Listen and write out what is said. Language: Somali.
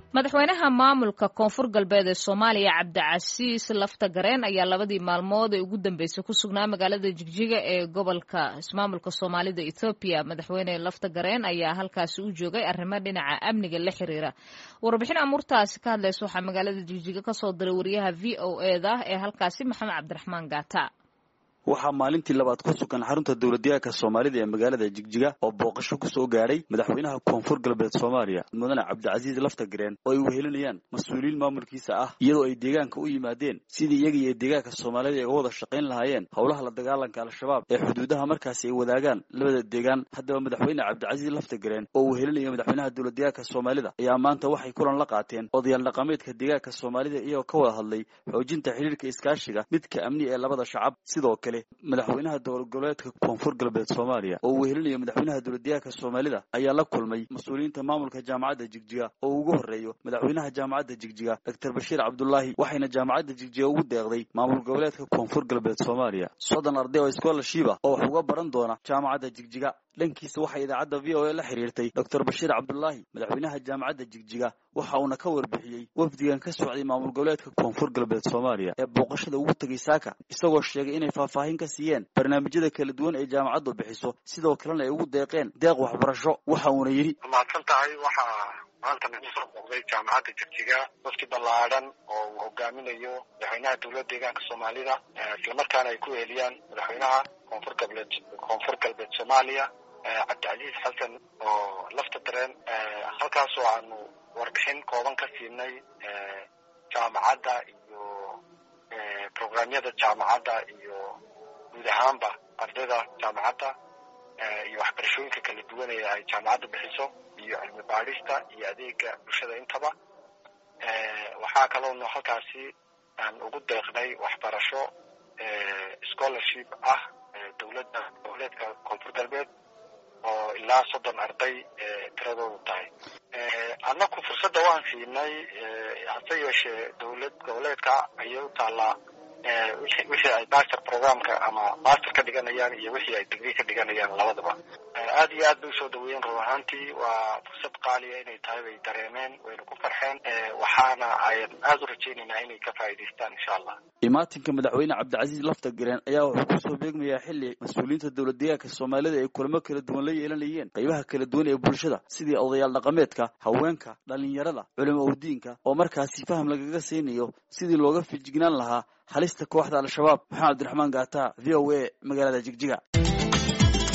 madaxweynaha maamulka koonfur galbeed ee soomaaliya cabdicasiis lafta gareen ayaa labadii maalmood ee ugu dambeysay ku sugnaa magaalada jigjiga ee gobolka ismaamulka soomaalida ethoobiya madaxweyne lafta gareen ayaa halkaasi u joogay arrimo dhinaca amniga la xiriira warbixin amuurtaasi ka hadlaysa waxaa magaalada jigjiga kasoo diray wariyaha v o eda ee halkaasi maxamed cabdiraxmaan gaata waxaa maalintii labaad ku sugan xarunta dowladyahanka soomaalida ee magaalada jigjiga oo booqasho ku soo gaadhay madaxweynaha koonfur galbeed soomaaliya mudane cabdicasiis laftagareen oo ay wehelinayaan mas-uuliyiin maamulkiisa ah iyadoo ay deegaanka u yimaadeen sidii iyaga iyo deegaanka soomaalida ay uga wada shaqayn lahaayeen howlaha la dagaalanka al-shabaab ee xuduudaha markaasi ay wadaagaan labada deegaan haddaba madaxweyne cabdicasiis laftagareen oo wehelinaya madaxweynaha dowladyahanka soomaalida ayaa maanta waxay kulan la qaateen odayaal dhaqameedka deegaanka soomaalida iyagoo ka wada hadlay xoojinta xiriirka iskaashiga midka amni ee labada shacab sidoo kale madaxweynaha dowlad goboleedka koonfur galbeed soomaaliya oo wehelinaya madaxweynaha dowladyahanka soomaalida ayaa la kulmay mas-uuliyiinta maamulka jaamacadda jigjiga oo ugu horreeyo madaxweynaha jaamacadda jigjiga doctor bashiir cabdulaahi waxayna jaamacadda jigjiga ugu deeqday maamul goboleedka koonfur galbeed soomaaliya soddon arday oo scholarship ah oo wax uga baran doona jaamacadda jigjiga dhankiisa waxaa idaacadda v o a la xiriirtay doctor bashiir cabdulaahi madaxweynaha jaamacadda jigjiga waxa uuna ka warbixiyey wafdigan ka socday maamul goboleedka koonfur galbeed soomaaliya ee booqashada ugu tegay saaka isagoo sheegay inay faahfaahin ka siiyeen barnaamijyada kala duwan ee jaamacaddu bixiso sidoo kalena ay ugu deeqeen deeq waxbarasho waxa uuna yidhi mahadsan tahay waxaa maanta nagu soo booqday jaamacadda jigjiga wafdi ballaadhan oo uu hogaaminayo madaxweynaha dowladda deegaanka soomaalida islamarkaana ay ku eheliyaan madaxweynaha koonfur galbeed koonfur galbeed soomaaliya cabdicasiis xasan oo lafta dareen halkaasoo aanu warbixin kooban ka siinay jaamacadda iyo programyada jaamacadda iyo guud ahaanba ardayda jaamacadda iyo waxbarashooyinka kala duwan ee ay jaamacadda bixiso iyo cilmi baadhista iyo adeega bulshada intaba waxaa kaloonu halkaasi aan ugu deeqnay waxbarasho scholarship ah dowladda goboleedka koonfur galbeed oo ilaa soddon arday tiradoodu tahay annaku fursadda waan siinay hase yeeshee dowlad goboleedka ayay u taallaa wixii ay master programka ama master ka dhiganayaan iyo wixii ay degree ka dhiganayaan labadaba aad iyo aad bay usoo dhaweeyeen run ahaantii waa fursad qaaliya inay tahay bay dareemeen wayna ku farxeen waxaana ayan aada u rajaynaynaa inay ka faa'idaystaan insha allah imaatinka madaxweyne cabdicasiis laftagareen ayaa wuxuu kusoo beegmayaa xilli mas-uuliyiinta dowlad deegaanka soomaalida ay kulamo kala duwan la yeelanayeen qaybaha kala duwan ee bulshada sidii odayaal dhaqameedka haweenka dhalinyarada culimo udiinka oo markaasi faham lagaga siinayo sidii looga fijignaan lahaa halista kooxda al-shabaab maxamed cabdiraxmaan gaata v o a magaalada jigjiga